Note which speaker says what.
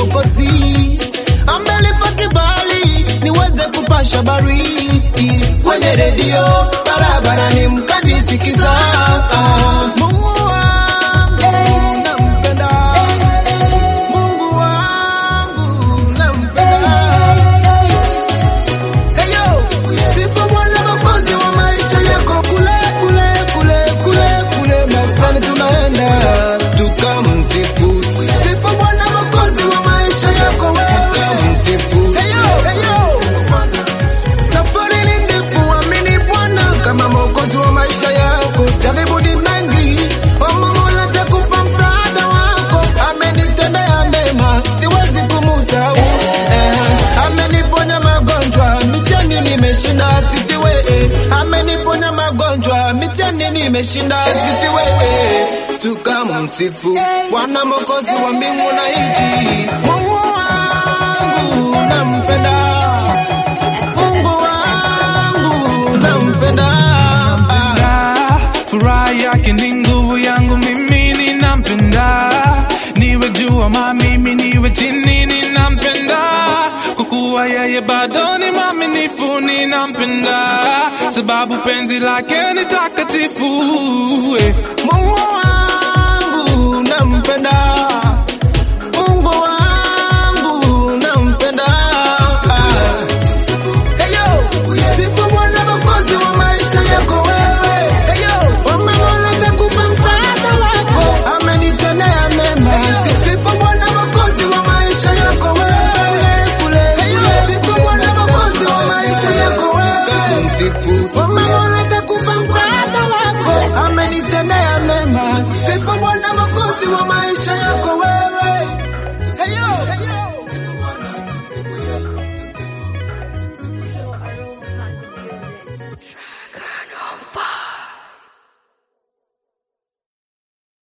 Speaker 1: Mwokozi amelipa kibali niweze kupasha habari kwenye redio barabarani, mkanisikiza. Mungu wangu nampenda, Mungu wangu nampenda. Heyo, sifa Bwana Mwokozi wa maisha yako, kule kule kule kule kule maskani tunaenda tukamsifu. Sifa Bwana Mwokozi wa maisha yako, tukamsifu. Heyo, heyo, safari ni ndefu, amini Bwana kama Mwokozi wa maisha yako. Jaribu ni mengi, omba Mola atakupa msaada wako. Amenitendea mema, siwezi kumsahau. Eh, ameniponya magonjwa, mitihani nimeshinda, asifiwe. Ameniponya magonjwa, mitihani nimeshinda, asifiwe. Tukamsifu Bwana Mwokozi wa mbingu na nchi. Mungu wangu nampenda, Mungu wangu nampenda.
Speaker 2: Ah, furaha yake ni nguvu yangu mimi ninampenda niwe juu ama mimi niwe chini ninampenda kwa kuwa yeye bado ni mwaminifu ninampenda sababu penzi lake ni takatifu eh.
Speaker 1: Mungu wangu nampenda,